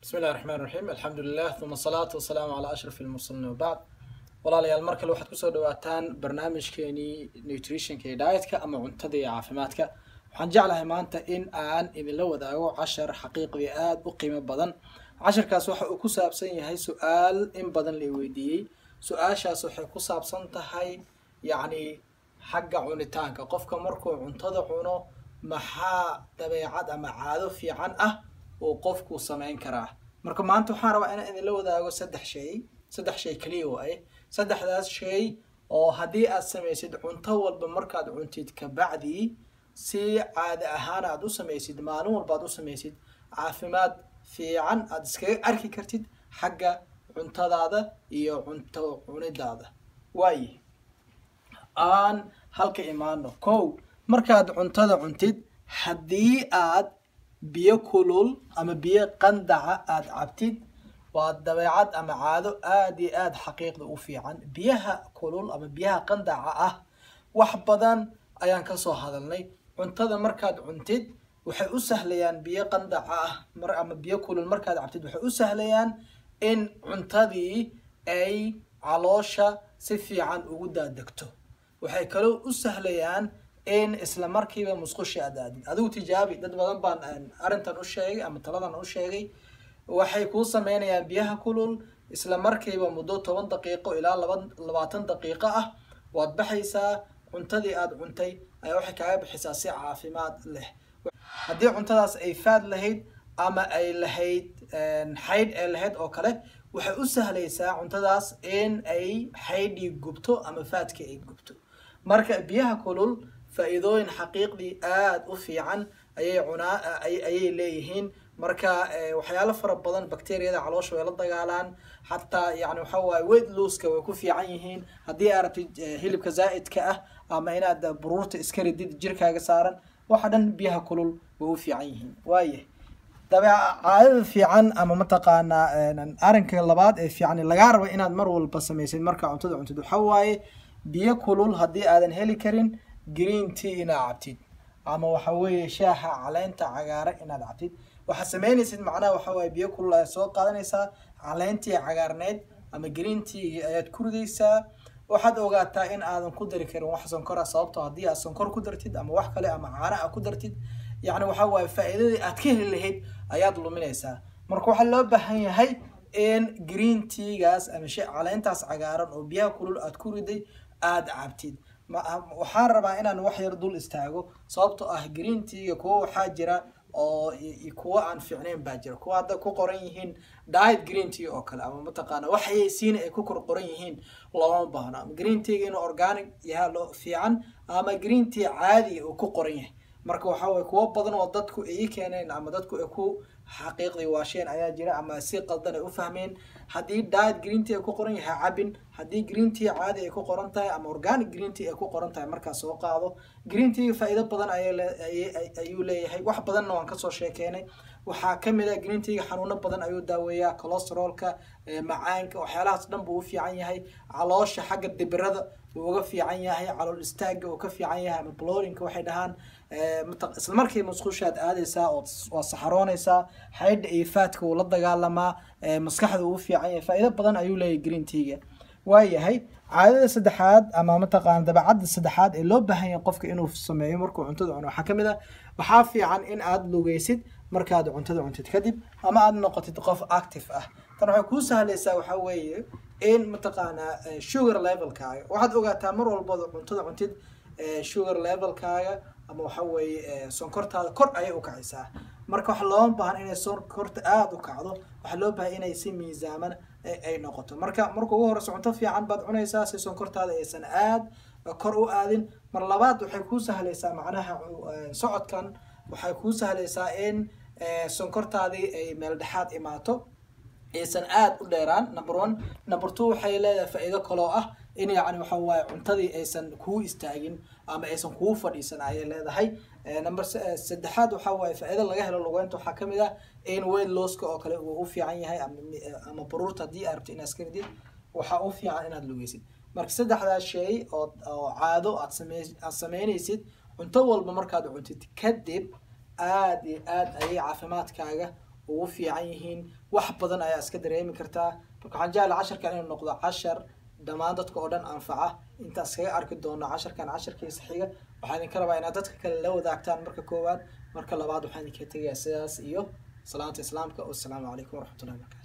bismi illahi raxmaan raxiim alxamdu lilah uma asalaatu wasalaamu calaa ashraf ilmursaliin wabacd walaalayaal mar kale waxaad kusoo dhawaataan barnaamijkeenii nutritionka iyo dietka ama cuntada iyo caafimaadka waxaan jeclahay maanta in aan idinla wadaago cashar xaqiiqdii aada u qiimo badan casharkaas waxa uu ku saabsan yahay su-aal in badan la weydiiyey su-aashaas waxay ku saabsan tahay yacni xagga cunitaanka qofka markuu cuntada cuno maxaa dabeecad ama caado fiican ah uu qofku samayn karaa marka maanta waxaan rabaa inaan idinla wadaago saddex shay saddex shay keliya waaye saddexdaas shay oo haddii aad samaysid cunto walba markaad cuntid kabacdii si caada ahaan aad u samaysid maalin walba aad u samaysid caafimaad fiican aad iskaga arki kartid xagga cuntadaada iyo cunto cunidaada waaye aan halka imaano kow markaad cuntada cuntid haddii aad biyo kulul ama biyo qandaca aada cabtid waa dabeecad ama caado aada iyo aada xaqiiqda u fiican biyaha kulul ama biyaha qandaca ah wax badan ayaan kasoo hadalnay cuntada markaad cuntid waxay u sahlayaan biyo qandaca ah mar ama biyo kulul markaad cabtid waxay u sahlayaan in cuntadii ay caloosha si fiican ugu daadegto waxay kaloo u sahlayaan in isla markiiba musqushi aad aadid adigu tijaabi dad badan baan arrintan u sheegay ama taladan u sheegay waxay kuu sameynayaan biyaha kulul isla markiiba muddo toban daqiiqo ilaa laba labaatan daqiiqo ah waad baxaysaa cuntadii aada cuntay ayaa waxay kaaga bixisaa si caafimaad leh haddii cuntadaas ay faad lahayd ama ay lahayd xaydh ee lahayd oo kale waxay u sahlaysaa cuntadaas in ay xaydhii gubto ama faadkii ay gubto marka biyaha kulul faa-iidooyin xaqiiqdii aada u fiican ayay cunaa ayay leeyihiin marka waxyaalo fara badan bacteriyada caloosha way la dagaalaan xataa yani waxa waaye weight looska way ku fiican yihiin haddii aad rabtid hilibka zaa'idka ah ama inaad buruurta iska ridid jirkaaga saaran waxa dhan biyaha kulul way u fiican yihiin waaya dabeeca caadada fiican ama mataqaanaa arrinka labaad ee fiican lagaa rabo inaad mar walba samaysid markaa cuntada cuntid waxa waaye biyo kulul haddii aadan heli karin green tea inaad cabtid ama waxa weeye shaaha caleenta cagaara inaad cabtid waxaad sameynaysid macnaha waxa waaye biyo kulul ayaad soo qaadanaysaa caleentii cagaarneyd ama green tea ayaad ku ridaysaa waxaad ogaataa in aadan ku dari karin wax sonkora sababtoo haddii aad sonkor ku dartid ama wax kale ama caana a ku dartid yacni waxa waaye faa-iidadii aad ka heli lahayd ayaad luminaysaa marka waxaa loo baahan yahay in green teagaas ama sh caleentaas cagaaran oo biyaha kulul aad ku riday aada cabtid waxaan rabaa inaan wax yar dul istaago sababtoo ah green teaga kuwa waxaa jira oo kuwa aan fiicnayn baa jira kuwa hadda ku qoran yihiin diet green tea oo kale ama mataqaana waxay siina ay ku kor qoran yihiin looma baahno ama green teaga inuu organic yaha loo fiican ama green tea caadi uu ku qoran yahay marka waxaa waye kuwo badan oo dadku ay keeneen ama dadku ay ku xaqiiqdii waasheen ayaa jira ama si qaldan ay u fahmeen haddii diet green tea ay ku qoran yahay cabin haddii green tea caadi ay ku qoran tahay ama organic green tea ay ku qoran tahay markaas soo qaado green tea faa-iido badan ayuu leeyahay wax badanna waan kasoo sheekeynay waxaa kamid ah green teaga xanuuno badan ayuu daaweeyaa colosterolka macaanka waxyaalahaas dhan buu u fiican yahay caloosha xagga dibirada wuu uga fiican yahay calool istaaga uu ka fiican yahay ama blorinka waxay dhahaan isla markii musqushaad aadaysaa oo waa saxaroonaysaa xaydha iyo faadka wuu la dagaalamaa maskaxda uu u fiican yahay faa-iido badan ayuu leeyahay green teaga waayahay caadada saddexaad ama mataqaana dabeecadda saddexaad ee loo baahan yahay qofka inuu sameeyo markuu cuntada cuno waxaa kamid ah waxaa fiican in aada lugeysid markaad cuntada cuntid kadib ama aada noqotid qof active ah tan waxay kuu sahlaysaa waxaa weeye in mataqaanaa sugar levelkaaga waxaad ogaataa mar walbada cuntada cuntid sugar levelkaaga ama waxa weeye sonkortaada kor ayay u kacaysaa marka waxa looma baahan inay sonkorta aada u kacdo waxaa loo baahan inay si miisaaman ay noqoto marka marka ugu horeyso cunto fiican baad cunaysaa si sonkortaada aysan aada kor u aadin mar labaad waxay kuu sahlaysaa macnaha socodkan waxay kuu sahlaysaa in sonkortaadii ay meel dhexaad imaato aysan aada u dheeraan number one number two waxay leedahay faa-iido kaloo ah in yacni waxa waaye cuntadii aysan kuu istaagin ama aysan kuu fadhiisan ayay leedahay number saddexaad waxa waaye faa-iido laga helo lugeynta waxaa kamid ah in weight losska oo kale uu u fiican yahay ama baruurta haddii aad rabto inaad iska ridid waxaa u fiican inaad lugeysid marka saddexdaas shay oo oo caado aad same aad sameynaysid cunto walba markaad cuntid kadib aada iyo aada ayay caafimaadkaaga ugu fiican yihiin wax badan ayaa iska dareemi kartaa marka waxaan jeclaa casharkan inuu noqdo cashar dhammaan dadka oo dhan anfaca intaas kaga arki doono casharkan casharkiisa xiga waxaan idinka rabaa inaad dadka kale la wadaagtaan marka koowaad marka labaad waxaan idinka tegayaa sidaas iyo salaanta islaamka wasalaamu calaykum waraxmatullahi wabarakatu